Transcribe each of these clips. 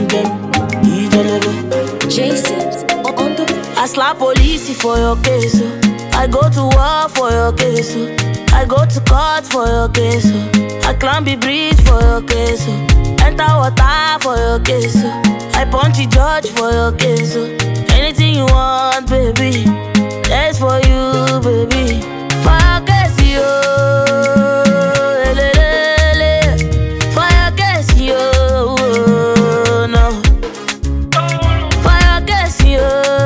pem, ijelebe. J-Sips on the I slap police for your case. oh. I go to war for your case. oh. I go to court for your case. oh. I climb the bridge for your case. oh. Enter water for your case. oh. I punch the judge for your case. oh. Anything you want, baby. That's for you, baby. For your case, yo. Elelele. For your case, yo. No. Fire gas yo,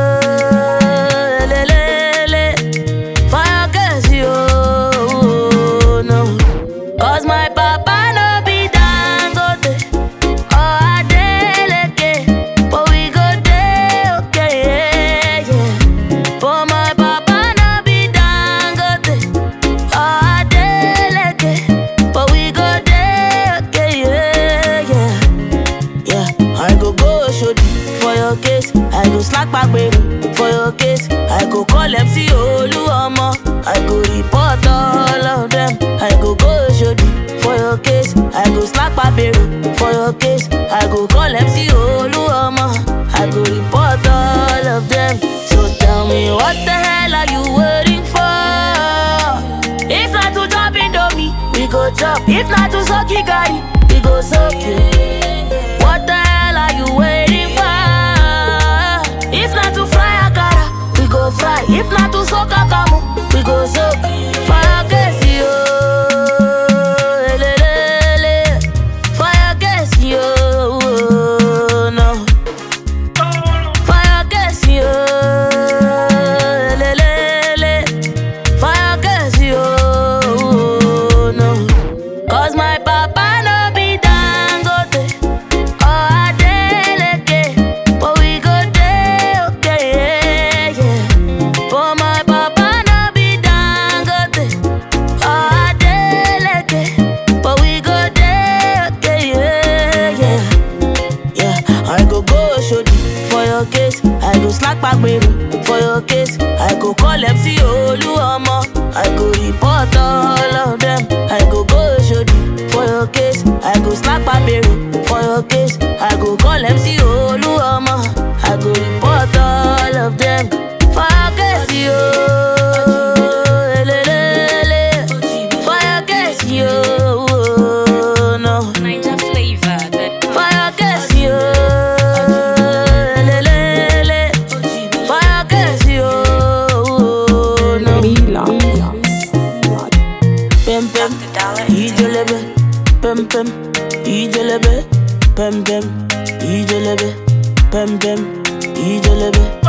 lelele. Fire gas yo, no. Cause my papa no be dangote or Adeleke, but we go dey okay, yeah, yeah. But my papa no be dangote or Adeleke, but we go dey okay, yeah, yeah. Yeah, I go go shodi for your case. I go slack back baby for your case. I go call MC Oluomo. I go report all of them. I go go shodi for your case. I go slack back baby for your case. I go call MC Oluomo. I go report all of them. So tell me what the hell are you waiting for? If not to drop Indomie, we go chop. If not to suck Gary, we go suck it. What the hell are you waiting for? If not to fry akara, we go fry. If not to soak akamu, we go soak. Fire gas yo, elelele. Fire gas yo, no. Fire gas yo, elelele. Fire gas yo, no. Cause my papa no be dangote or Adeleke, but we go dey okay, yeah, yeah. But my papa no be dangote or Adeleke, but we go dey okay, yeah, yeah. Yeah, I go go shodi for your case. I go slack back baby for your case. I go call MC Oluomo. I go report all of them. I go go shodi for your case. I go slack back baby for your case. I go call MC Oluomo. I go report all of them. For your case, yo. Elelele. For your case, yo. No. Ninja flavor. That Fire gas yo, lelele. Fire gas yo, no. Pem pem, ijelebe. Pem pem, ijelebe. Pem pem, ijelebe. Pem pem, ijelebe.